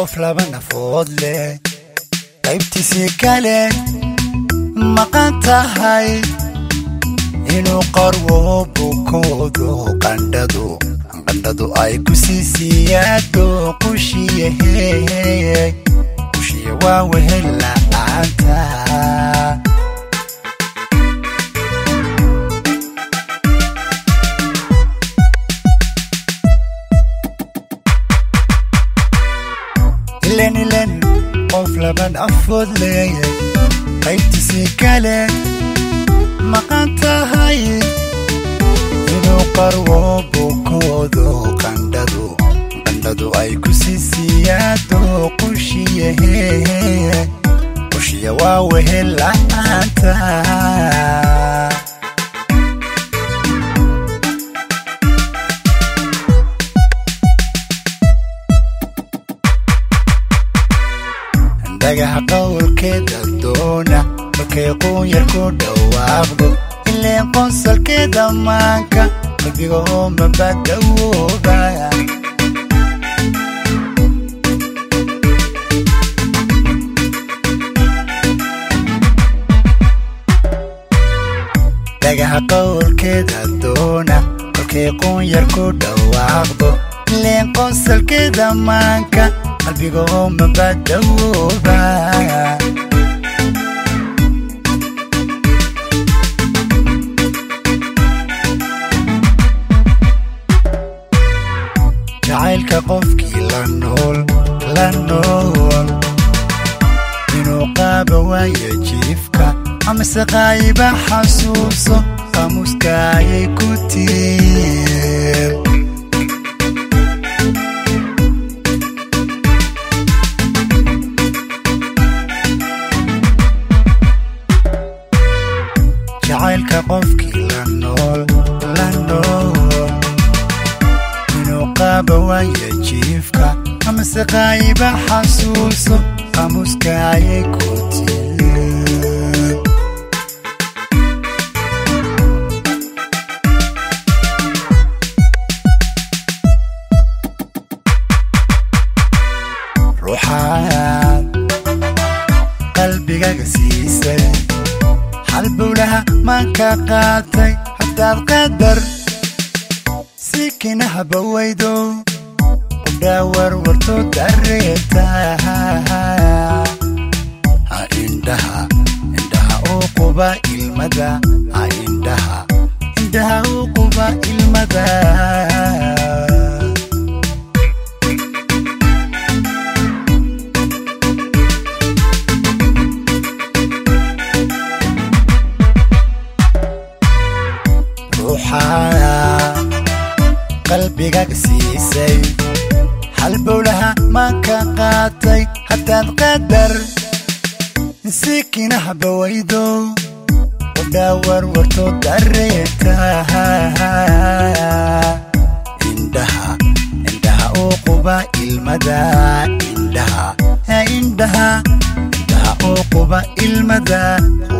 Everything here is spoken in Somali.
qof laba nafood leh qaybtiisii kale maqan tahay inuu qarwo bukoodo qandhadu qandhadu ay ku sii siyaado qushiyahe qushiya waa wehel la'aanta ilen ilen qof laban afood leeyay qaybtiisii kale maqan tahay inuu qarwo bukoodo qandhadu qandhadu ay ku sii siyaado qushiyahe qushiya waa wehel la'aanta dhagaha qowlkeeda doona markay quunyar ku dhawaaqdo ileen qonsalkeeda maanka qalbiga oo mabadawooba dhagaha qowlkeeda doona markay quunyar ku dhawaaqdo ileen qonsalkeeda maanka qalbiga oo mabadawooba jacaylka qofkii la nool la nool inuu qaaba waayo jiifka amase qaayiba xasuuso qaamuuskaayay ku tiir jacaylka qofkii la nool la nool inuu qaaba waayo jiifka amase qaayiba xasuuso qaamuuska ayay ku tiir ruuxaad qalbigaga siisay halbowlaha maanka qaatay haddaad qadar si kinahaba weydo udhaawar warto dareeta ha indhaha indhaha uu quba ilmada ha indhaha indhaha uu quba ilmada ruuxa qalbigaga siisay halbowlaha maanka qaatay haddaad qadar si kinahaba weydo udhaawar warto dareeta indhaha indhaha uu quba ilmada indhaha indhaha indhaha uu quba ilmada